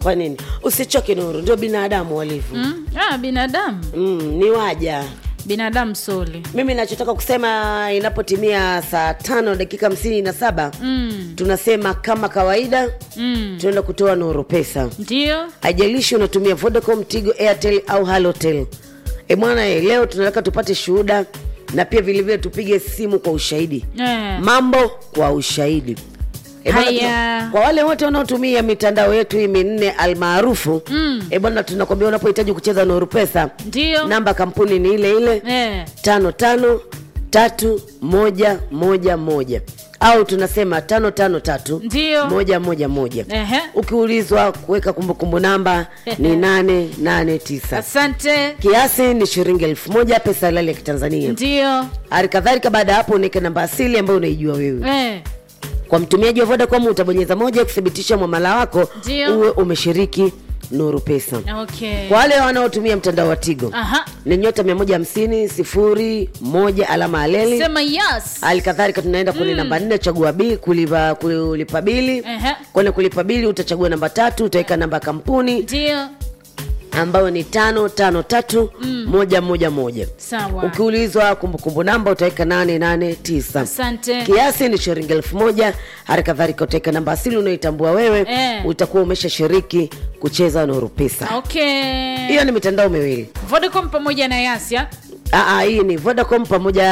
kwa nini usichoke nuru ndio binadamu walivyo mm? ah, binadamu mm, ni waja binadamu soli mimi nachotaka kusema inapotimia saa tano dakika hamsini na saba mm. tunasema kama kawaida mm. tunaenda kutoa nuru pesa ndio haijalishi unatumia vodacom tigo airtel au halotel e bwana e, leo tunataka tupate shuhuda na pia vilevile tupige simu kwa ushahidi eh. mambo kwa ushahidi E bwana, Haya. tuna- kwa wale wote wanaotumia mitandao yetu hii minne almaarufu Mm. e bwana tunakwambia unapohitaji kucheza nuru pesa ndio namba kampuni ni ile ile eh. tano tano tatu moja moja moja au tunasema tano tano tatu Ndio. moja moja moja Ehe. ukiulizwa kuweka kumbukumbu namba ni nane nane tisa asante kiasi ni shilingi elfu moja pesa halali ya kitanzania ndio hali kadhalika baada ya hapo unaweka namba asili ambayo unaijua wewe eh. kwa mtumiaji wa vodacom utabonyeza moja kuthibitisha mwamala wako Ndio. uwe umeshiriki nuru pesa okay. kwa wale wanaotumia mtandao wa tigo Aha. ni nyota 150 sifuri moja alama aleli sema yes hali kadhalika tunaenda kwenye namba nne chagua bi kulipa, kulipa bili Ehe. kwenye kulipa bili utachagua namba tatu utaweka namba ya kampuni ndio ambayo ni tano tano tatu moja moja moja sawa ukiulizwa kumbukumbu namba utaweka nane nane tisa asante kiasi ni shilingi elfu moja hali kadhalika utaweka namba asili unaoitambua wewe Eh. utakuwa umeshashiriki kucheza nuru pesa okay hiyo ni mitandao miwili vodacom pamoja na yasia Aa, hii ni vodacom pamoja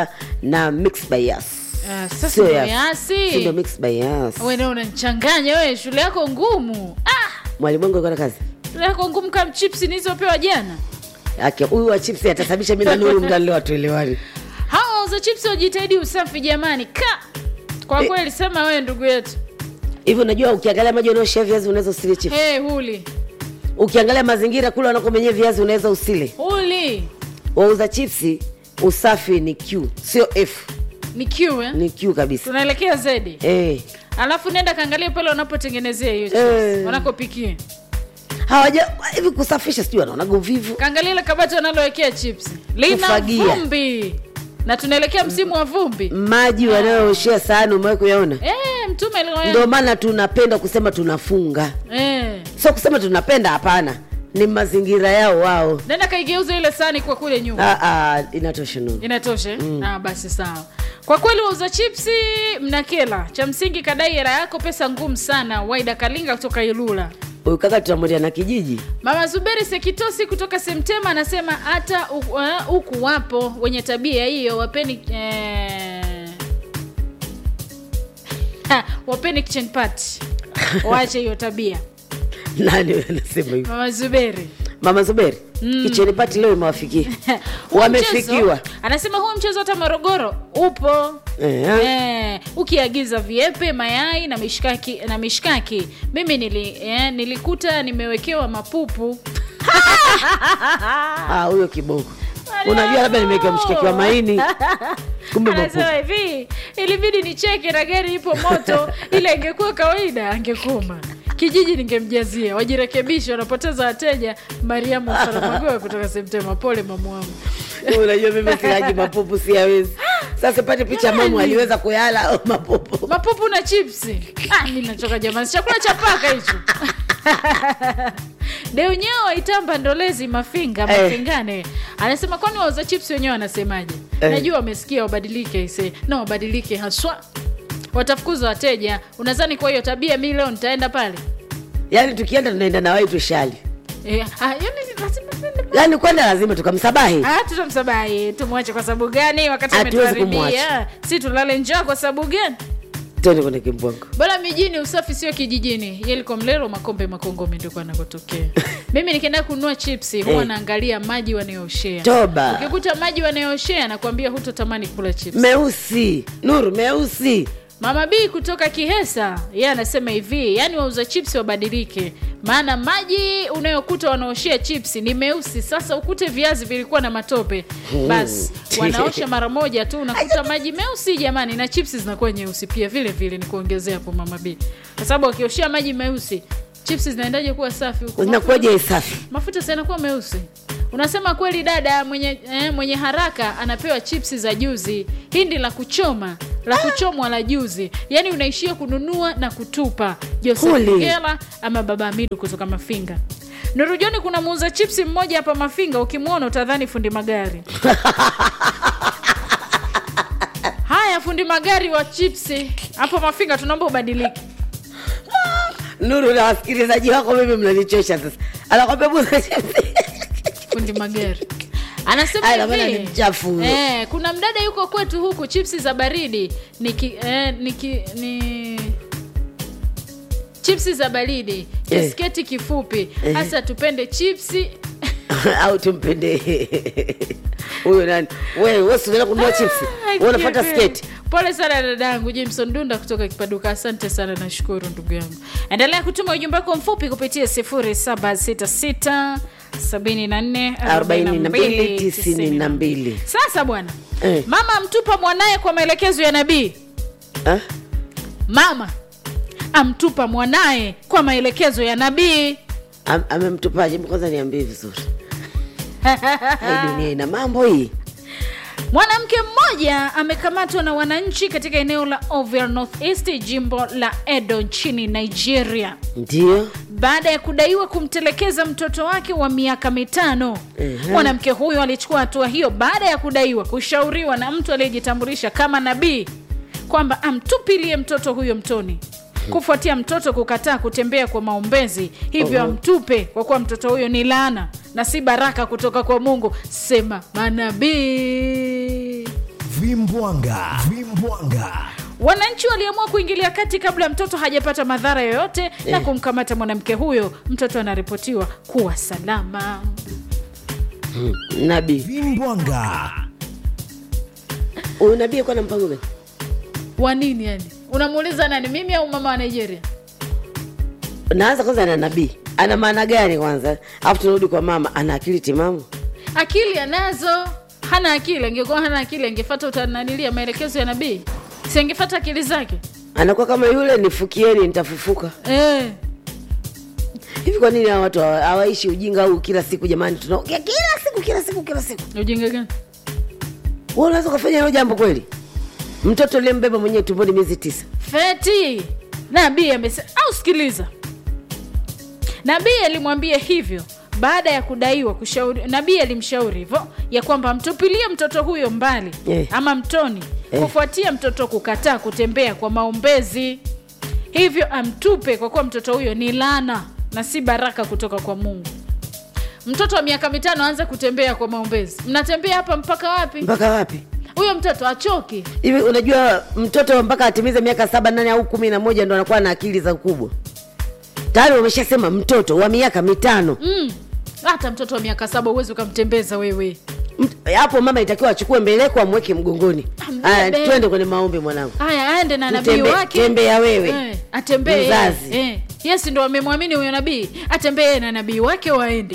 na mix by Yas. uh, sasa Sio ndo Yas. yasi Si ndo mix by Yas. we ndio unanichanganya wewe shule yako ngumu ah, mwalimu wangu alikuwa na kazi shule yako ngumu kama chips nilizopewa jana Ake, huyu wa chips atasababisha mi na nuru mda leo watuelewani hawa wauza chips wajitahidi usafi jamani ka kwa Eh. kweli sema wewe ndugu yetu hivi unajua ukiangalia maji unaoshia viazi unaweza usile chips hey, huli ukiangalia mazingira kule wanakomenyea viazi unaweza usile huli wauza chipsi usafi ni q sio f ni Q, eh? ni q kabisa tunaelekea zedi eh. alafu nenda kaangalia pale wanapotengenezea hiyo chips Eh. wanakopikia hawaja hivi kusafisha sijui wanaonaga uvivu kaangalia ile kabati wanalowekea chips lina Kufagia. vumbi na tunaelekea msimu wa vumbi maji wanayooshea sahani umewahi kuyaona eh, mtume aliwa- ndio maana tunapenda kusema tunafunga eh. sio kusema tunapenda hapana ni mazingira yao wao nenda kaigeuza ile sani kwa kule nyuma ah, ah, inatosha nuru inatosha mm. ah, basi sawa kwa kweli wauza chipsi mnakela cha msingi kadai hela yako pesa ngumu sana waida kalinga kutoka ilula huyu kaka tutamwendea na kijiji mama zuberi sekitosi kutoka semtema anasema hata huku uh, huku wapo wenye tabia hiyo wapeni eh, ha, wapeni kitchen party waache hiyo tabia nani huyo anasema hivyo mama zuberi mama zuberi mm. kicheni pati leo imewafikia Huu wamefikiwa mchezo- anasema huu mchezo hata morogoro upo Eh, Eh, ukiagiza viepe mayai na mishkaki na mishkaki mimi nili, eh, nilikuta nimewekewa mapupu ah, huyo kiboko unajua labda nimewekewa mshikaki wa maini kumbe mapupu anasema hivi ilibidi nicheke na gari ipo moto ile ingekuwa kawaida angekoma kijiji ningemjazia wajirekebishe wanapoteza wateja mariamu faramagoa kutoka semtema pole mamu wangu unajua mimi silaji mapupu siawezi sasa pate picha mamu aliweza kuyala au mapupu mapupu na chipsi ah, mi nachoka jamani si chakula cha paka hicho deunyewa itamba ndolezi mafinga Eh. mafingane anasema kwani wauza chipsi wenyewe wanasemaje Eh. najua wamesikia wabadilike ise na wabadilike haswa watafukuza wateja unazani kwa hiyo tabia mi leo nitaenda pale yaani tukienda tunaenda na wai tushali Eh, ah, yani lazima tuende pale. yaani kwenda lazima tukamsabahi Ah, tutamsabahi tumwache kwa sababu gani wakati Hatuwezi ametuharibia kumwacha. si tulale njaa kwa sababu gani tende kwenye kimbwango bora mijini usafi sio kijijini yeliko mlelo makombe makongome ndiko anakotokea mimi nikienda kununua chipsi huwa Eh. naangalia maji wanayooshea toba ukikuta maji wanayooshea nakwambia hutotamani kula chips meusi nuru meusi mama b kutoka kihesa yeye anasema hivi yaani wauza chips wabadilike maana maji unayokuta wanaoshea chips ni meusi sasa ukute viazi vilikuwa na matope basi wanaosha mara moja tu unakuta maji meusi jamani na chips zinakuwa nyeusi pia vile vile ni kuongezea hapo mama b kwa sababu wakioshea maji meusi chips zinaendaje kuwa safi huko zinakuwaje safi mafuta si yanakuwa meusi unasema kweli dada mwenye, eh, mwenye haraka anapewa chipsi za juzi hindi la kuchoma la kuchomwa la juzi yaani unaishia kununua na kutupa joseph Huli. ngela ama baba amidu kutoka mafinga nurujoni kuna muuza chipsi mmoja hapa mafinga ukimwona utadhani fundi magari haya fundi magari wa chipsi hapo mafinga tunaomba ubadilike nuru na wasikilizaji wako mimi mnanichosha sasa anakwambia buza fundi magari anasema Aya, maana hivi, ni mchafu huyo. eh, kuna mdada yuko kwetu huku chipsi za baridi niki, eh, niki, ni chipsi za baridi Eh. kisketi kifupi hasa tupende chipsi au tumpende huyo nani wewe wewe unaenda kununua chipsi wewe unafuata sketi pole sana dadangu jameson dunda kutoka kipaduka asante sana nashukuru ndugu yangu endelea kutuma ujumbe wako mfupi kupitia 0766 74 42 42 sasa bwana Eh. mama amtupa mwanaye kwa maelekezo ya nabii Ah? mama amtupa mwanaye kwa maelekezo ya nabii Am- amemtupaje Hebu kwanza niambie vizuri hii dunia ina mambo hii mwanamke mmoja amekamatwa na wananchi katika eneo la Ovia Northeast jimbo la Edo nchini Nigeria ndio baada ya kudaiwa kumtelekeza mtoto wake wa miaka mitano. Ehe. Mwanamke huyo alichukua hatua hiyo baada ya kudaiwa kushauriwa na mtu aliyejitambulisha kama nabii kwamba amtupilie mtoto huyo mtoni kufuatia mtoto kukataa kutembea kwa maombezi, hivyo Oho. amtupe kwa kuwa mtoto huyo ni laana na si baraka kutoka kwa Mungu, sema manabii. vimbwanga vimbwanga Wananchi waliamua kuingilia kati kabla mtoto hajapata madhara yoyote na Eh. kumkamata mwanamke huyo. Mtoto anaripotiwa kuwa salama. nabii vimbwanga huyu nabii alikuwa na mpango gani Wa nini yani? Unamuuliza nani, mimi au mama wa Nigeria? naanza kwanza na nabii ana maana gani kwanza alafu tunarudi kwa mama ana akili timamu Akili anazo, hana akili. Angekuwa hana akili, angefata utananilia maelekezo ya nabii, si angefata akili zake anakuwa kama yule nifukieni nitafufuka eh. hivi kwa nini hawa watu hawa- hawaishi ujinga huu kila siku jamani tunaongea kila siku kila siku kila siku Ujinga gani? wewe unaweza ukafanya hilo jambo kweli mtoto aliyembeba mwenyewe tumboni miezi tisa Feti nabii amesema, au sikiliza, nabii alimwambia hivyo baada ya kudaiwa kushauri. Nabii alimshauri hivyo ya kwamba amtupilie mtoto huyo mbali Eh. ama mtoni Eh. kufuatia mtoto kukataa kutembea kwa maombezi, hivyo amtupe kwa kuwa mtoto huyo ni laana na si baraka kutoka kwa Mungu. Mtoto wa miaka mitano aanze kutembea kwa maombezi, mnatembea hapa mpaka wapi? mpaka wapi Huyo mtoto achoki. hivi unajua mtoto mpaka atimize miaka saba nane au kumi na moja ndo anakuwa na akili za ukubwa tayari wameshasema mtoto wa miaka mitano Mm. Hata mtoto wa miaka saba huwezi ukamtembeza wewe. Mt- hapo mama itakiwa achukue mbeleko amweke mgongoni Ambebe. aya twende kwenye maombi mwanangu haya aende na nabii Mtembe- wake tembea wewe. eh, atembee Mzazi. eh, yes ndo amemwamini huyo nabii atembee na nabii wake waende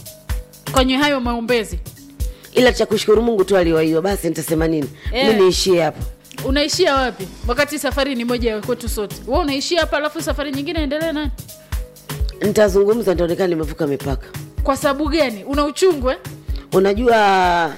kwenye hayo maombezi ila cha kushukuru mungu tu aliwaiwa basi nitasema nini Eh. mi niishie hapo unaishia wapi wakati safari ni moja ya kwetu sote we unaishia hapa alafu safari nyingine endelee nani nitazungumza nitaonekana nimevuka mipaka kwa sababu gani una uchungu eh? unajua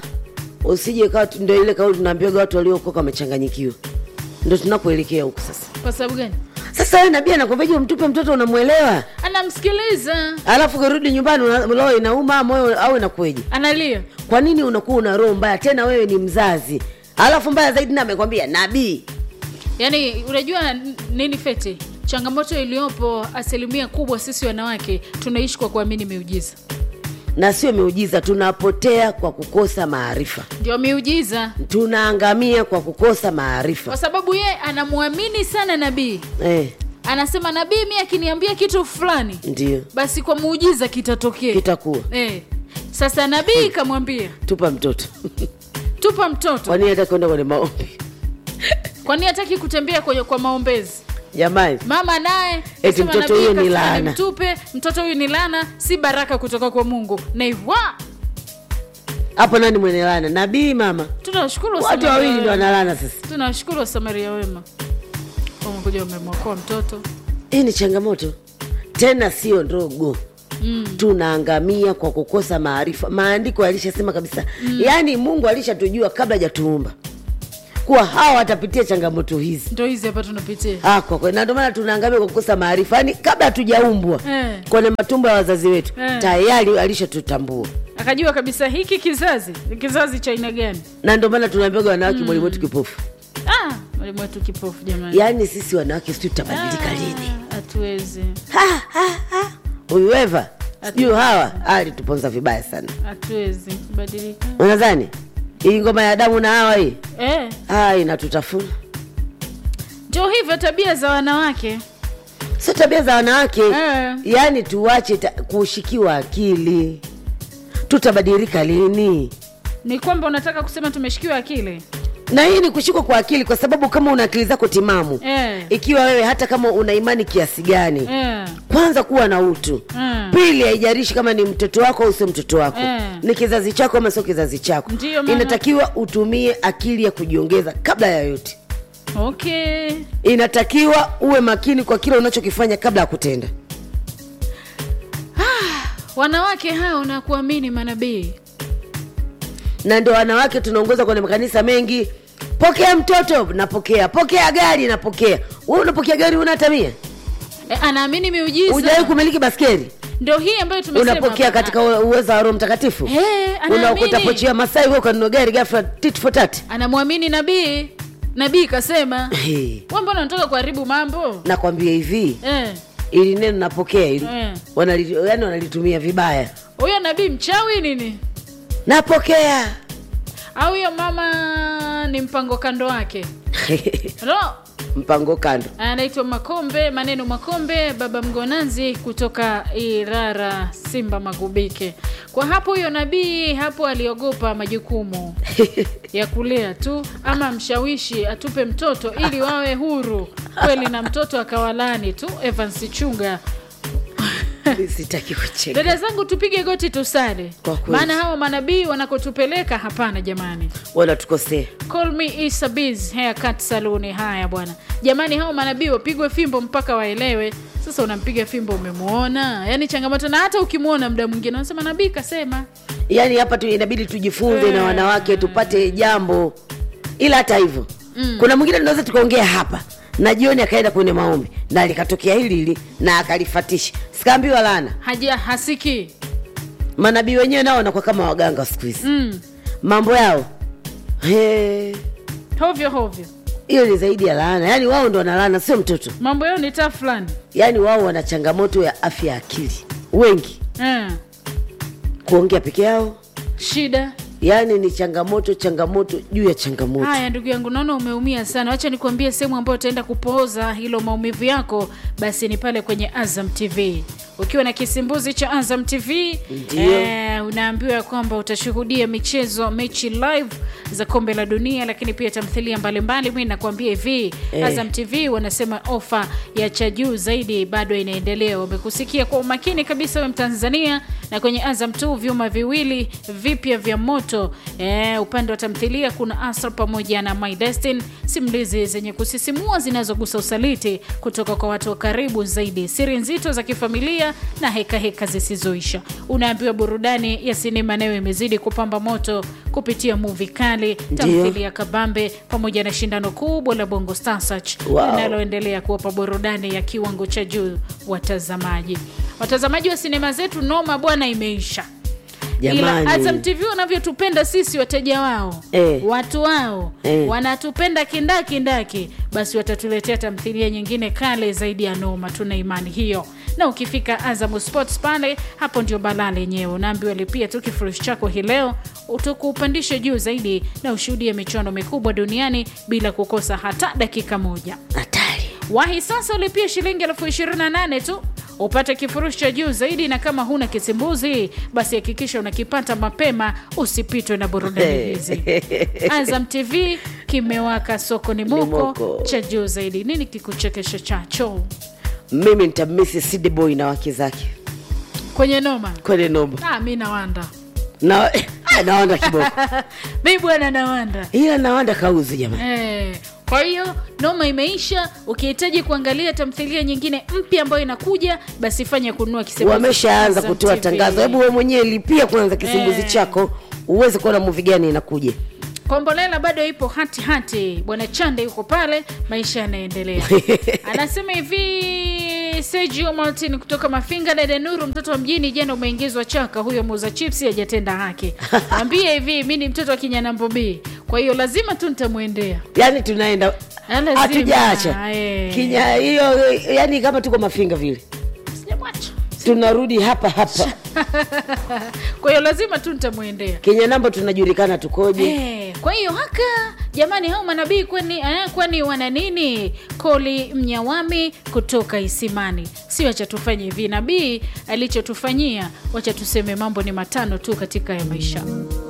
usije kawa tu- ndo ile kauli tunaambiwaga watu waliokoka wamechanganyikiwa ndo tunapoelekea huku sasa kwa sababu gani sasa we nabii anakwambiaje umtupe mtoto unamwelewa anamsikiliza alafu ukirudi nyumbani una- roho inauma moyo au inakueje analia kwa nini unakuwa una roho mbaya tena wewe ni mzazi alafu mbaya zaidi na amekwambia nabii yaani unajua n- nini fete changamoto iliyopo asilimia kubwa sisi wanawake tunaishi kwa kuamini miujiza na sio miujiza tunapotea kwa kukosa maarifa ndio miujiza tunaangamia kwa kukosa maarifa kwa sababu ye anamwamini sana nabii eh, anasema nabii mi akiniambia kitu fulani ndio basi kwa muujiza kitatokea kitakuwa eh. sasa nabii kamwambia tupa mtoto tupa mtoto kwani hata kwenda kwenye maombi kwani hataki kutembea kwenye kwa maombezi jamani mama naye Eti kasema, mtoto "Nabii huyu ni kasema laana." nimtupe mtoto huyu ni laana si baraka kutoka kwa mungu na iwa hapo nani mwenye lana nabii mama tunawashukuru watu Wasamaria wawili ndo wema. wanalana sasa tunawashukuru wasamaria wema wamekuja wamemwokoa mtoto hii ni changamoto tena sio ndogo mm. tunaangamia kwa kukosa maarifa maandiko yalishasema kabisa mm. yaani mungu alishatujua kabla hajatuumba kuwa hawa watapitia changamoto hizi ndo hizi hapa tunapitia Ah, kwa kweli na ndio maana tunaangamia kwa kukosa maarifa yaani kabla hatujaumbwa Eh. kwenye matumbo ya wazazi wetu Eh. tayari alishatutambua akajua kabisa hiki kizazi ni kizazi cha aina gani na ndio maana tunaambiaga wanawake mwalimu wetu kipofu ah, mwalimu wetu kipofu jamani yaani sisi wanawake sijui tutabadilika lini Ah, hatuwezi huyu eva sijui hawa alituponza vibaya sana hatuwezi kubadilika unadhani hii ngoma ya damu na hawa hii eh, ah, inatutafuna ndio hivyo tabia za wanawake sio tabia za wanawake Eh. yaani tuwache ta- kushikiwa akili tutabadilika lini ni kwamba unataka kusema tumeshikiwa akili na hii ni kushikwa kwa akili kwa sababu kama una akili zako timamu eh, ikiwa wewe hata kama una imani kiasi gani eh, kwanza kuwa na utu Mm. pili haijarishi kama ni mtoto wako au sio mtoto wako Mm. ni kizazi chako ama sio kizazi chako Ndiyo maana- inatakiwa utumie akili ya kujiongeza kabla ya yote okay inatakiwa uwe makini kwa kile unachokifanya kabla ya kutenda wanawake hao na kuamini manabii na ndio wanawake tunaongoza kwenye makanisa mengi pokea mtoto napokea pokea gari napokea wewe unapokea gari una tamia e, anaamini miujiza hujawahi kumiliki baskeri ndio hii ambayo tumesema unapokea hapa. katika u- uwezo wa roho mtakatifu Eh, anaamini. unakuta pochi ya masai wewe ukanunua gari ghafla tit for tat anamwamini nabii nabii kasema Hey, we mbona unataka kuharibu mambo nakwambia hivi eh, ili neno napokea ili Eh. wanali, yani wanalitumia vibaya huyo nabii mchawi nini napokea au huyo mama ni mpango kando wake no mpango kando anaitwa makombe maneno makombe baba mgonanzi kutoka irara simba magubike kwa hapo huyo nabii hapo aliogopa majukumu ya kulea tu ama mshawishi atupe mtoto ili wawe huru kweli na mtoto akawalani tu evans chunga sitaki kucheka dada zangu tupige goti tusale Kwa kweli. maana hawa manabii wanakotupeleka hapana jamani wanatukosea Call me Issa Biz haircut saluni. Haya bwana, jamani, hao manabii wapigwe fimbo mpaka waelewe. Sasa unampiga fimbo, umemuona? Yaani changamoto, na hata ukimwona muda mwingine unasema nabii kasema. yaani hapa tu inabidi tujifunze na wanawake tupate jambo ila hata hivyo mm. kuna mwingine tunaweza tukaongea hapa na jioni akaenda kwenye maombi na likatokea hili hili na akalifatisha sikaambiwa lana Haja hasiki manabii wenyewe nao wanakuwa kama waganga siku hizi mm. mambo yao He, hovyo hovyo, hiyo ni zaidi ya laana yaani wao ndo wanalaana sio mtoto mambo yao ni taa fulani yaani wao wana changamoto ya afya ya akili wengi mm. kuongea peke yao shida yaani ni changamoto changamoto juu ya changamoto Haya ndugu yangu, naona umeumia sana. Wacha nikuambie sehemu ambayo utaenda kupooza hilo maumivu yako, basi ni pale kwenye Azam TV. Ukiwa na kisimbuzi cha Azam TV Ndio. eh, unaambiwa kwamba utashuhudia michezo, mechi live za kombe la dunia, lakini pia tamthilia mbalimbali. Mi nakuambia hivi Eh. Azam TV wanasema ofa ya cha juu zaidi bado inaendelea. Wamekusikia kwa umakini kabisa, we Mtanzania, na kwenye Azam tu vyuma viwili vipya vya moto eh, upande wa tamthilia kuna Asra pamoja na My Destin, simulizi zenye kusisimua zinazogusa usaliti kutoka kwa watu wa karibu zaidi, siri nzito za kifamilia na hekaheka heka zisizoisha. Unaambiwa burudani ya sinema nayo imezidi kupamba moto kupitia muvi kali, tamthilia ya kabambe pamoja na shindano kubwa la Bongo Star Search Wow. linaloendelea kuwapa burudani ya kiwango cha juu watazamaji. Watazamaji wa sinema zetu, noma bwana, imeisha ila Jamani. Azam TV wanavyotupenda sisi wateja wao Eh. watu wao Eh. wanatupenda kindakindaki, basi watatuletea tamthilia nyingine kale zaidi ya noma. Tuna imani hiyo, na ukifika Azam Sports pale, hapo ndio balaa lenyewe. Unaambiwa lipia tu kifurushi chako hii leo, utakuupandisha juu zaidi na ushuhudie michuano mikubwa duniani bila kukosa hata dakika moja. hatari Wahi sasa ulipia shilingi elfu ishirini na nane tu upate kifurushi cha juu zaidi, na kama huna kisimbuzi basi hakikisha unakipata mapema, usipitwe na burudani hizi. Azam TV kimewaka, soko ni moko moko. cha juu zaidi. Nini kikuchekesha chacho mimi nitamisi Sidi Boy na wake zake kwenye noma? kwenye nomba Ah, mi nawanda na nawanda kiboko mi bwana nawanda ila nawanda kauzi jamani Eh, kwa hiyo noma imeisha. Ukihitaji kuangalia tamthilia nyingine mpya ambayo inakuja, basi fanya kununua kisimbuzi wameshaanza Azam kutoa TV. tangazo hebu we mwenyewe lipia kwanza kisimbuzi Eh. chako uweze kuona muvi gani inakuja kombolela bado ipo hati hati bwana chande yuko pale maisha yanaendelea anasema hivi sergio martin kutoka mafinga dada nuru mtoto wa mjini jana umeingizwa chaka huyo muuza chipsi hajatenda haki ambie hivi mi ni mtoto wa kinyanambo b kwa hiyo lazima tu nitamwendea yani tunaenda Ah, lazima. hatujaacha Eh. kinya hiyo yani kama tuko mafinga vile sijamwacha tunarudi hapa hapa kwa hiyo lazima tu nitamwendea kinyanambo tunajulikana tukoje Eh, kwa hiyo haka jamani hao manabii kwani eh, kwani wana nini koli mnyawami kutoka isimani si wacha tufanye hivi nabii alichotufanyia wacha tuseme mambo ni matano tu katika ya maisha